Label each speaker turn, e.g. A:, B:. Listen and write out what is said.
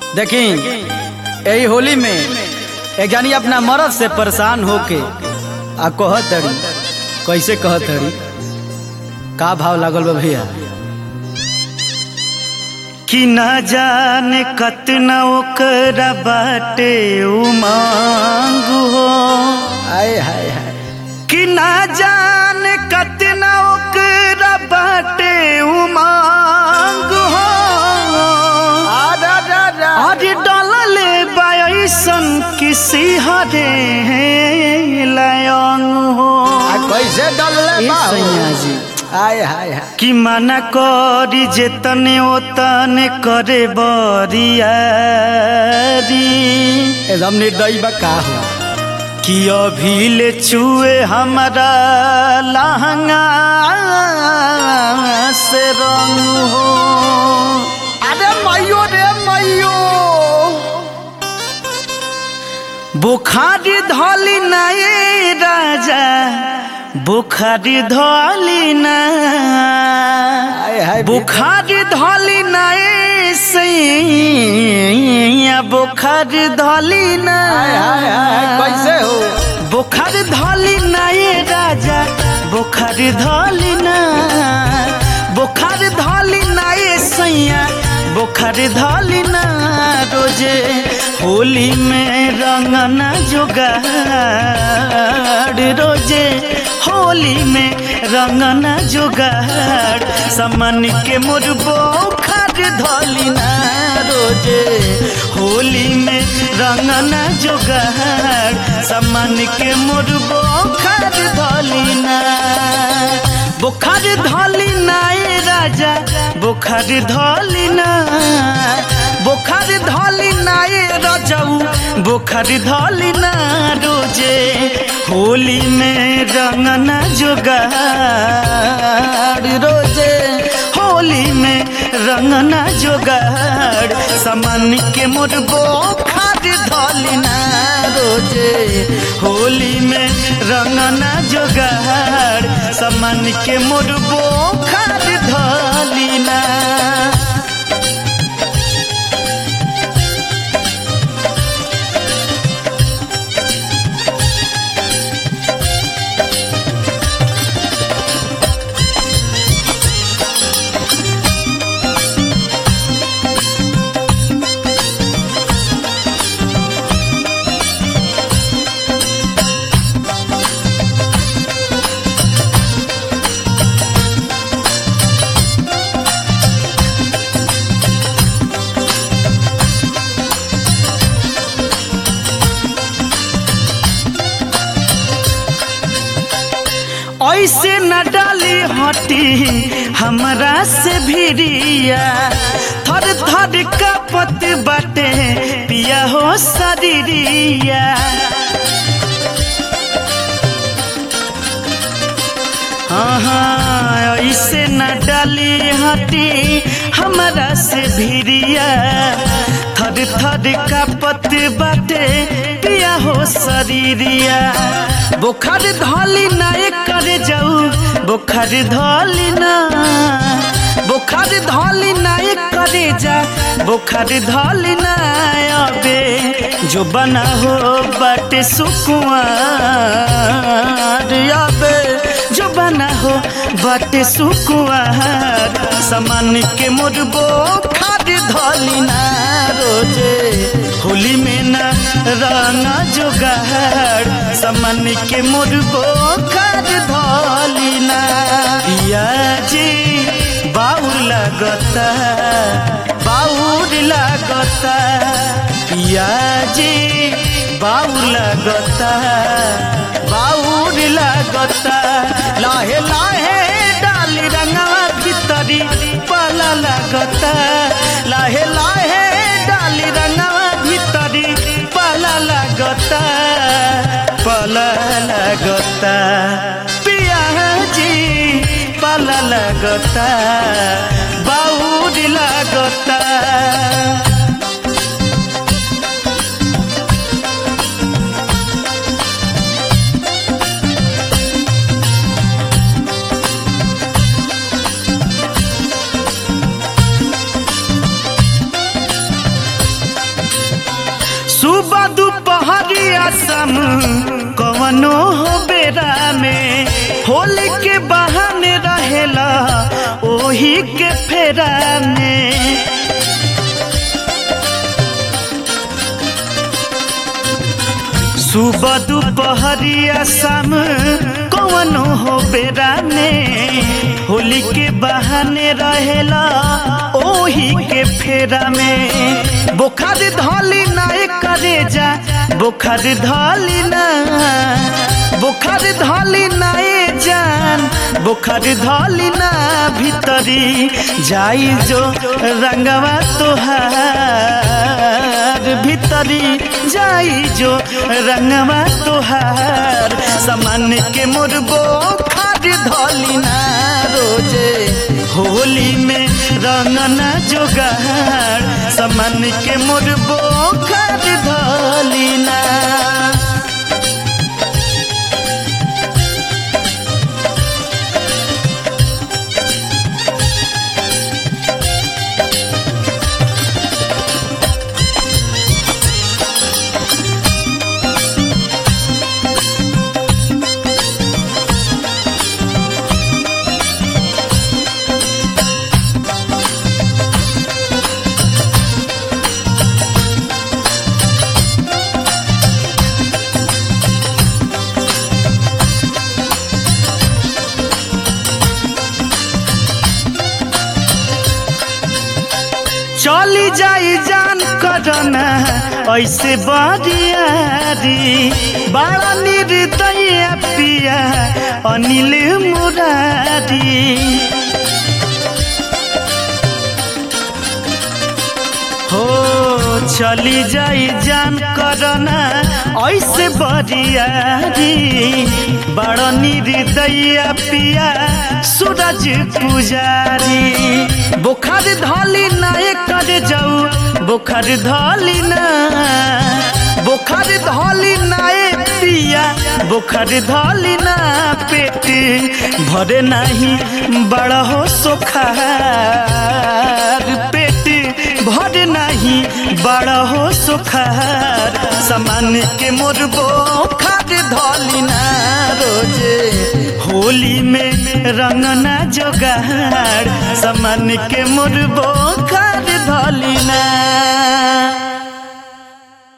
A: देखी यही होली में एक जानी अपना मरद से परेशान होके आ कहत तड़ी कैसे कहत तड़ी का भाव लागल बा भैया
B: कि न जाने कतना ओकरा बाटे उमंग हो
A: आय हाय हाय
B: कि न जाने कतना ओकरा बाटे उमंग हो अरे डलले बायसन किसी हरे लयंग हो
A: आ कैसे डलले
B: ए
A: बा हो?
B: सैया जी।
A: आय हाय हाय
B: कि मना करी जेतने ओतने करे बरियारी
A: एकदम निर्दयी बा का हो
B: कि अभी ले छुए हमारा लहंगा से रंग हो
A: अरे मैयो रे मैयो
B: बुखार धली नए राजा बुखार धली ना
A: आय हाय
B: बुखार धली नए सैया बुखार धली ना
A: हाय हाय हाय कैसे हो
B: बुखार धली नए राजा बुखार धली ना बुखार धली नए सैया बुखार धली ना रोजे होली में रंगना जुगाड़ रोजे होली में रंगना जुगाड़ समन के मुरबो खार धली ना रोजे होली में रंगना जुगाड़ समन के मुरबो खार धली ना बुखार धली ना ए राजा बुखार धली ना बुखार धली ना ए रजऊ बुखार धली ना रोजे होली में रंगना जुगाड़ रोजे होली में रंगना जुगाड़ समान के मुरबो खाद धली ना रोजे होली में रंगना जुगाड़ समान के मुरबो खाद धली ना ऐसे न डाली हटी हमरा से भिरिया थर थर कपत बाटे पिया हो शरीरिया हाँ हाँ ऐसे न डाली हटी हमरा से भिरिया थर थर कपत बाटे पिया हो शरीरिया बुखार धली ना करे जाऊ बुखार धली ना बुखार धली ना करे जा बुखार धली ना अबे जो बना हो बाटे सुकुआर अबे जो बना हो बाटे सुकुआर समान के मुरबो खाद धली ना रोजे होली में ना रंगा जुगाड़ समान के मुरबो खाद धली ना पियाजी बाउर लगता बाउर लगता पियाजी बाउर लगता बाउर लगता लाहे लाहे डाली रंगवा भीतरी पाला लगता लाहे लाहे डाली रंगवा भीतरी पाला लगता पाला लगता पियाजी पाला लगता बाउर लगता असम कवनो हो बेरा में होली के बहाने रहेला ओही के फेरा में सुबह दोपहरिया शाम कवनो हो बेरा में होली के बहाने रहेला ओही के फेरा में बुखार धली ना करे जा बुखार धली ना बुखार धली ना जान बुखार धली ना भीतरी जाई जो रंगवा तोहार भीतरी जाई जो रंगवा तोहार समान के मुरबो खाद धली ना रोजे होली में रंगना जोगार समान के मुरबो खाद धली ना चली जाई जान करना ऐसे बरियारी बड़ा निर्दय पिया अनिल मुरारी हो चली जाई जान करना ऐसे बरियारी बड़ निर्दय पिया सूरज पुजारी बुखार धली ना कर जाऊ बुखार धली ना बुखार धली ना पिया बुखार धली ना पेट भरे नहीं बड़ा हो सोखार पेट भर नहीं बड़ा हो सुखार समान के मुरबो खाद धली ना रोजे होली में रंगना जोगार समान के मुरबो खाद धली ना